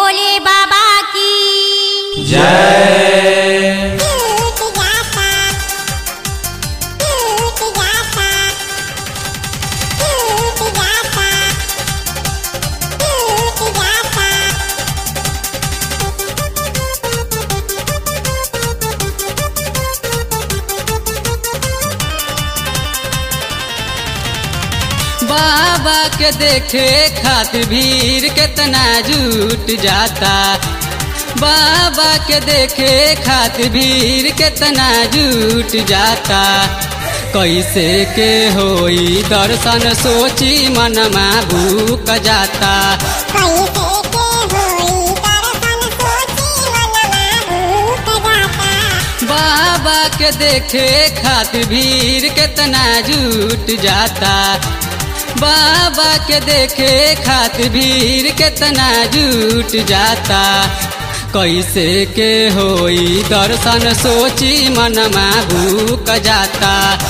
भोले बाबा की जय बाबा के देखे खातिर भीड़ कितना जुट जाता बाबा के देखे खातिर भीड़ कितना जुट जाता कैसे के होई दर्शन सोची मनमा भूक जाता बाबा के देखे खातिर भीड़ कितना जुट जाता बाबा के देखे खातिर भीड़ कितना जुट जाता कैसे के होई दर्शन सोची मनमा भूक जाता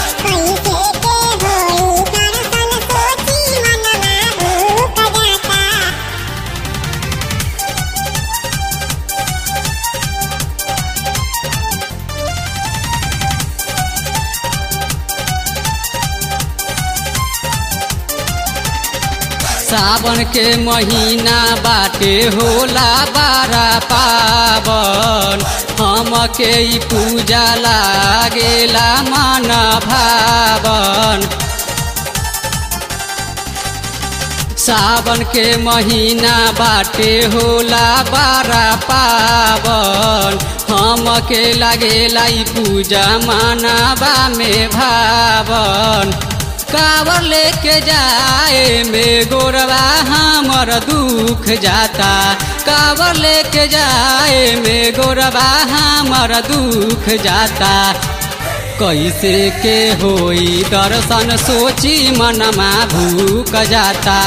सावन के महीना बाटे होला बारा पावन हम के ई पूजा लागेला मन भावन सावन के महीना बाटे होला बारा पावन हम के लागेला ई पूजा मानवा में भावन कावर लेके जाए में गोरवा हमर दुख जाता कावर लेके जाए में गोरवा हमर दुख जाता कैसे के होई दर्शन सोची मनमा भूक जाता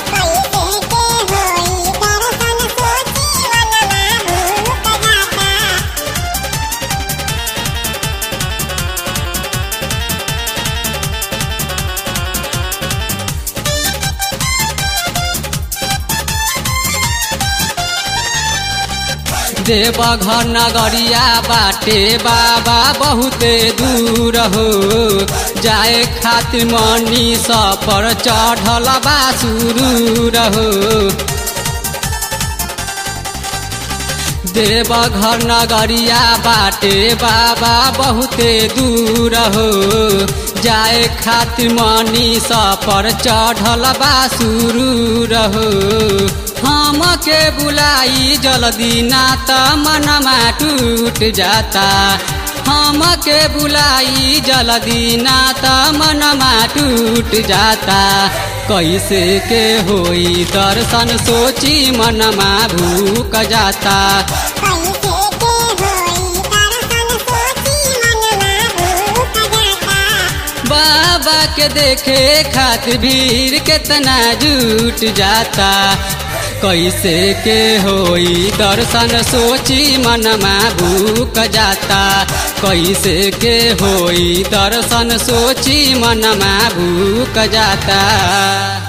देवघर नगरिया बाटे बाबा बहुते दूर हो जाए खातिर मनी पर चढ़ल बा सुरूर हो देवघर नगरिया बाटे बाबा बहुते दूर हो जाए खातिर मनी पर चढ़ल बा सुरूर हो हम के बुलाई जल्दी ना त मनमा टूट जाता हम के बुलाई जल्दी ना त मनमा टूट जाता कैसे के होई दर्शन सोची मनमा भूक जाता बाबा के देखे खातिर भीड़ कितना जुट जाता कैसे के होई दर्शन सोची मनमा भूक जाता कैसे के होई दर्शन सोची मनमा भूक जाता